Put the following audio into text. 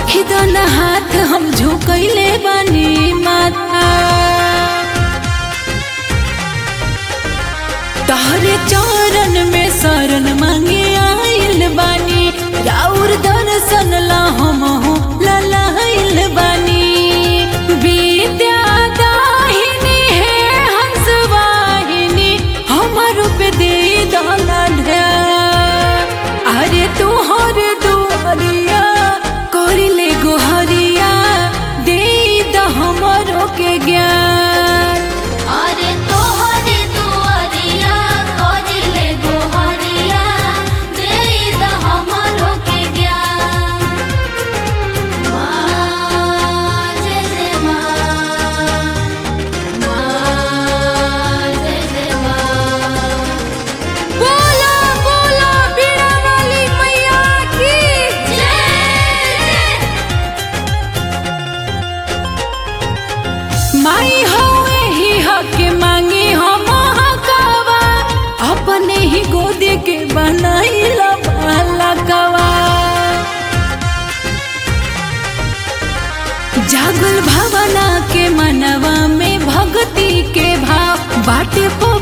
रखी दो न हाथ हम झुकैले बानी माथा तहरे चरण में शरण मांगे आइल बानी राउर दर्शन ला हम ललाइल बानी विद्या दाहिनी है हंस वाहिनी हमर पे दे दलन अरे तोहर दुआरिया करिले गोहरिया दे द हमरो के ज्ञान अरे तोहरे दुआरिया करिले गोहरिया दे द हमरो के ज्ञान माँ जय जय माँ माँ जय जय माँ बोला बोला बीड़ा वाली मैया की माई हवे ही हक मांगी हम हकावा अपने ही गोद के बनाइला बालकवा जागल भावना के मनवा में भक्ति के भाव बाटे पो